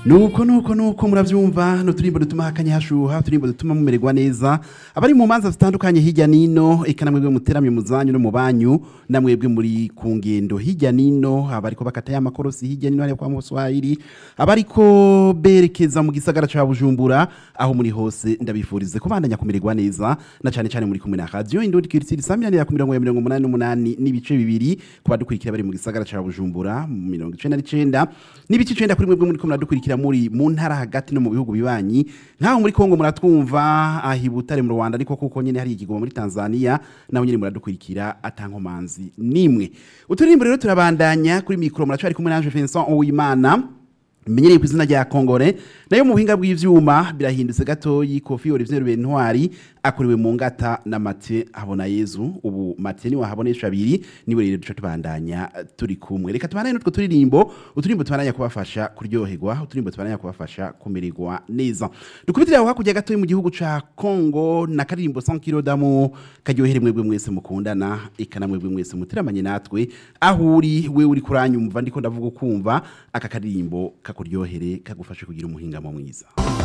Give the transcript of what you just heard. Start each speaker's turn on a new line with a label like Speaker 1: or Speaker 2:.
Speaker 1: nuko nuko nuko muravyumva n'uturimbo dutuma hakanye hashuha uturimbo dutuma mumererwa neza abari mu manza zitandukanye hirya nino eka namwebwe muteramye mu zanyu no mu banyu namwebwe muri ku ngendo hirya nino abariko bakata y'amakorosi hirya nino hariya kwa muswahili abariko berekeza mu gisagara ca bujumbura aho muri hose ndabifurize kubandanya kumererwa neza na cane cane muri kumwe na radio indundi kiritsiri samiranira ku mirongo ya mirongo umunani n'umunani n'ibice bibiri ku badukurikira bari mu gisagara ca bujumbura mu mirongo icenda n'icenda n'ibice icenda kuri mwebwe muriko muradukurikira muri mu ntara hagati no mu bihugu bibanyi nkaho muri kongo muratwumva ahi butare mu rwanda ariko kuko nyene hari ikigoma muri tanzania naho nyene muradukurikira atankomanzi nimwe uturirimbo rero turabandanya kuri mikoro muracari kumwe nanje Vincent Uwimana menyereye ku izina rya kongore nayo mu buhinga bw'ivyuma birahindutse gatoyi kofi Olivier Bentwari akuriwe mu ngata na Mathieu habona Yezu ubu Mathieu ni wahabonesha abiri niwe rero duca tubandanya turi kumwe reka tubandanye n'utwo turirimbo uturimbo tubandanya kubafasha kuryoherwa uturimbo tubandanya kubafasha kumererwa neza dukubitira aho hakurya gatoyi mu gihugu ca Congo na karirimbo 100 kilo damu karyohere mwebwe mwese mukundana eka na mwebwe mwese muteramanye natwe aho uri we uri kuranyumva ndiko ndavuga ukumva aka karirimbo kakuryohere kagufashe kugira umuhingamo mwiza